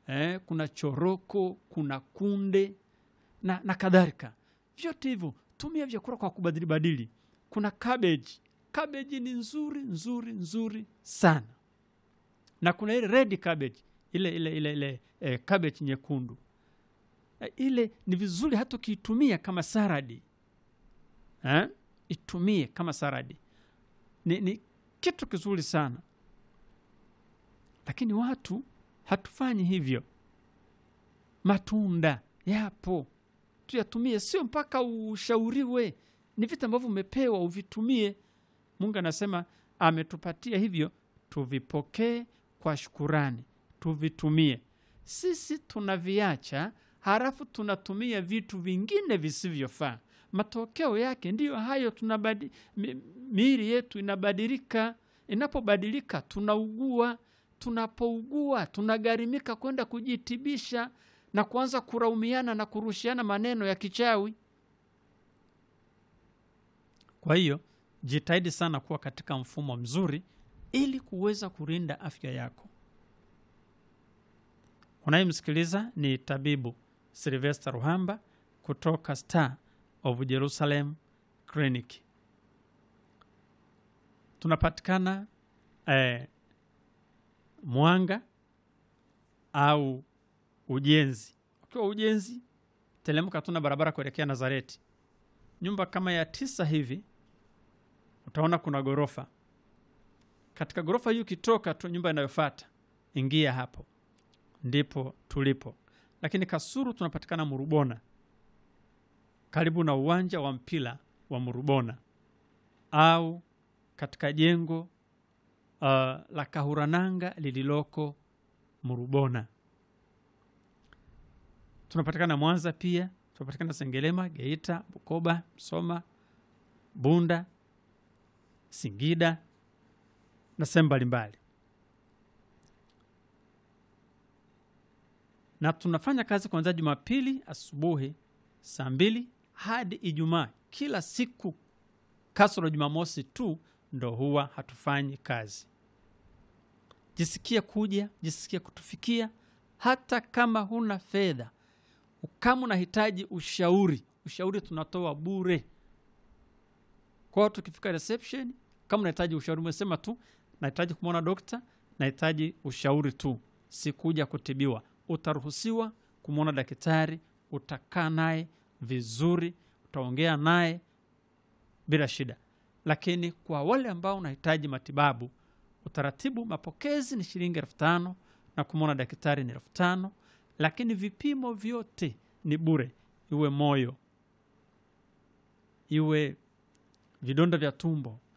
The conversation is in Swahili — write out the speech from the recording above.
eh, kuna choroko, kuna kunde na, na kadhalika. Vyote hivyo tumia vyakula kwa kubadili badili. Kuna cabbage. Cabbage ni nzuri nzuri nzuri sana, na kuna ile red cabbage, ile ile ile, ile eh, cabbage nyekundu eh, ile ni vizuri hata ukiitumia kama saradi eh? Itumie kama saradi, ni, ni kitu kizuri sana, lakini watu hatufanyi hivyo. Matunda yapo tuyatumie, sio mpaka ushauriwe. Ni vitu ambavyo umepewa uvitumie. Mungu anasema ametupatia hivyo, tuvipokee kwa shukurani, tuvitumie. Sisi tunaviacha, halafu tunatumia vitu vingine visivyofaa. Matokeo yake ndiyo hayo, tunabadi, mi, miili yetu inabadilika. Inapobadilika tunaugua. Tunapougua tunagharimika kwenda kujitibisha na kuanza kuraumiana na kurushiana maneno ya kichawi. Kwa hiyo jitahidi sana kuwa katika mfumo mzuri ili kuweza kulinda afya yako. Unayemsikiliza ni tabibu Silvester Ruhamba kutoka Star of Jerusalem Clinic. Tunapatikana eh, Mwanga au Ujenzi. Ukiwa Ujenzi, telemka tuna barabara kuelekea Nazareti, nyumba kama ya tisa hivi, utaona kuna ghorofa. Katika ghorofa hiyo ukitoka tu, nyumba inayofuata ingia hapo, ndipo tulipo. Lakini Kasuru tunapatikana Murubona, karibu na uwanja wa mpira wa Murubona, au katika jengo uh, la Kahurananga lililoko Murubona. Tunapatikana Mwanza pia, tunapatikana Sengerema, Geita, Bukoba, Msoma, Bunda, Singida na sehemu mbalimbali, na tunafanya kazi kuanzia Jumapili asubuhi saa mbili hadi Ijumaa kila siku, kasoro Jumamosi tu ndo huwa hatufanyi kazi. Jisikie kuja, jisikie kutufikia, hata kama huna fedha. Kama unahitaji ushauri, ushauri tunatoa bure. Kwa hiyo tukifika reception, kama unahitaji ushauri, umesema tu nahitaji kumwona dokta, nahitaji ushauri tu, sikuja kutibiwa, utaruhusiwa kumwona daktari, utakaa naye vizuri, utaongea naye bila shida. Lakini kwa wale ambao unahitaji matibabu, utaratibu mapokezi ni shilingi elfu tano na kumwona daktari ni elfu tano lakini vipimo vyote ni bure, iwe moyo, iwe vidonda vya tumbo,